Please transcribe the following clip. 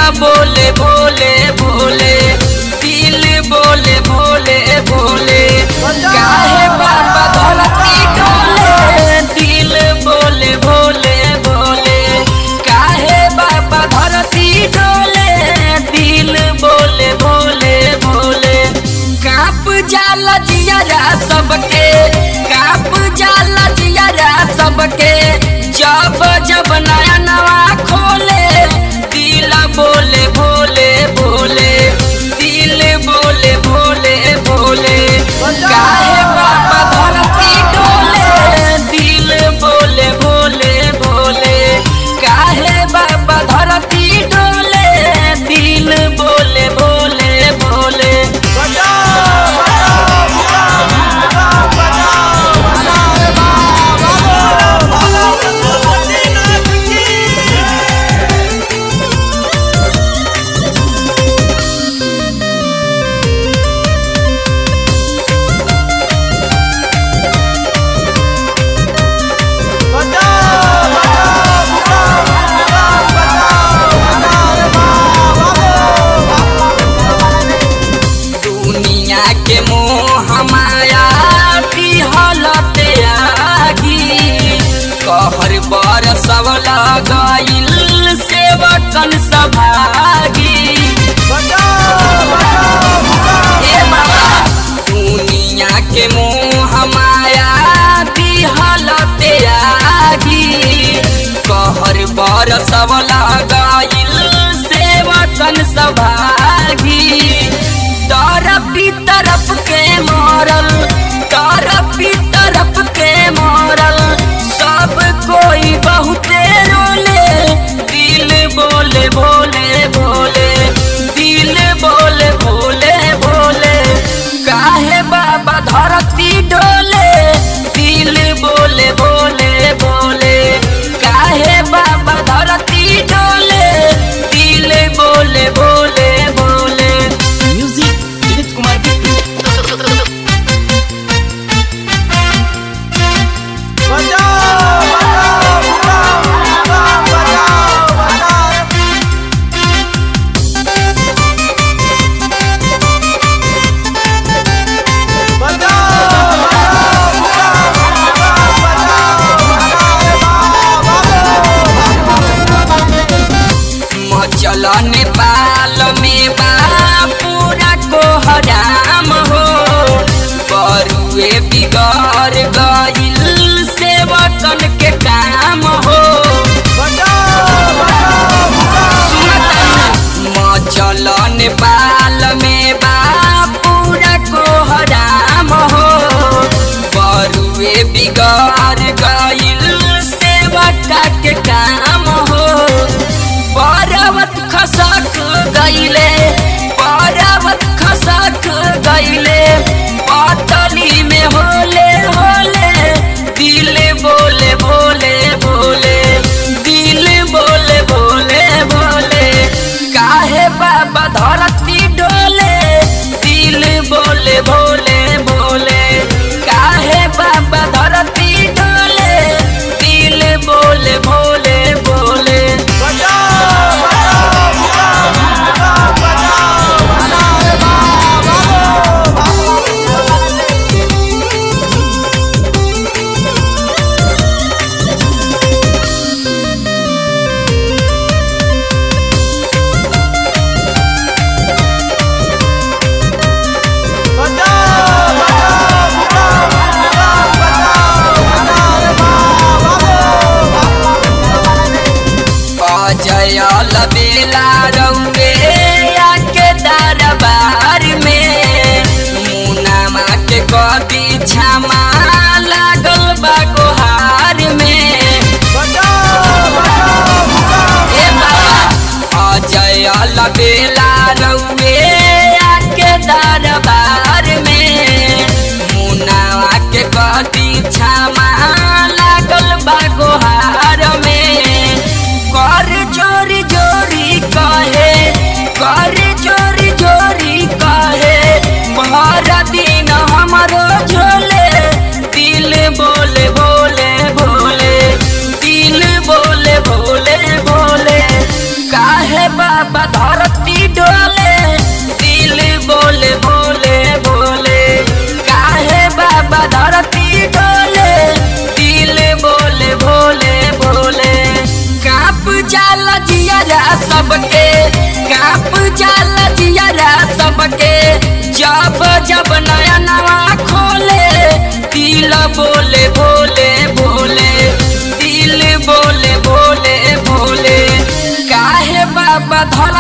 बोले भोले भोले दिल बोले भोले भोले काहे बाबा धरती डोले दिल बोले भोले भोले काहे बाबा धरती डोले दिल बोले भोले भोले काप जाला जियारा सबके काप जाला जियारा सबके जब जब नया नवा खोले दिल बोले भोले भोले दिल बोले भोले भोले काहे बाबा धरती डोले दिल बोले भोले भोले काहे बाबा धरती डोले दिल बोले भोले भोले दुनिया के मोह माया हलते आगी कहर बर सब लगाइल सेवकन सभागी ए बाबा दुनिया के मोह माया हलते आगी कहर बर सब लगाइल सेवकन सभागी तरफ ही तरफ के मरल तरफ ही तरफ के मरल सब कोई बहुते रोले दिल बोले भोले भोले दिल बोले भोले भोले काहे बाबा धरती डोले दिल बोले भोले भोले काहे बाबा धरती डोले दिल बोले भोले भोले म्यूजिक विनीत कुमार बिट्टू मचल नेपाल में बा पूरा कोहराम हो बरुए बिगड़ गइल सेवकन के काम हो मचल नेपाल में बा पूरा कोहराम हो बरुए बिगड़ गइल सेवका के काम हो पर्वत खसक गइले पर्वत खसक गइले पतली में होले होले दिल बोले भोले भोले दिल बोले भोले भोले काहे बाबा धरती डोले दिल बोले भोले भोले काहे बाबा धरती डोले दिल बोले भोले भोले अजय लबेला रौवे आके दरबार में मुनामा के कदी छमा लागल बा गोहार में ए बाबा अजय लबेला रौवे आके दरबार में मुनावा के कदी छमा लागल बा गोहार में कर जोरी जोरी कहे कर जोरी जोरी कहे भर दिन हमरो झोले दिल बोले भोले भोले दिल बोले भोले भोले काहे बाबा सबके काप जाला जियारा सबके जब जब नया नवा खोले दिल बोले भोले भोले दिल बोले भोले भोले काहे बाबा धल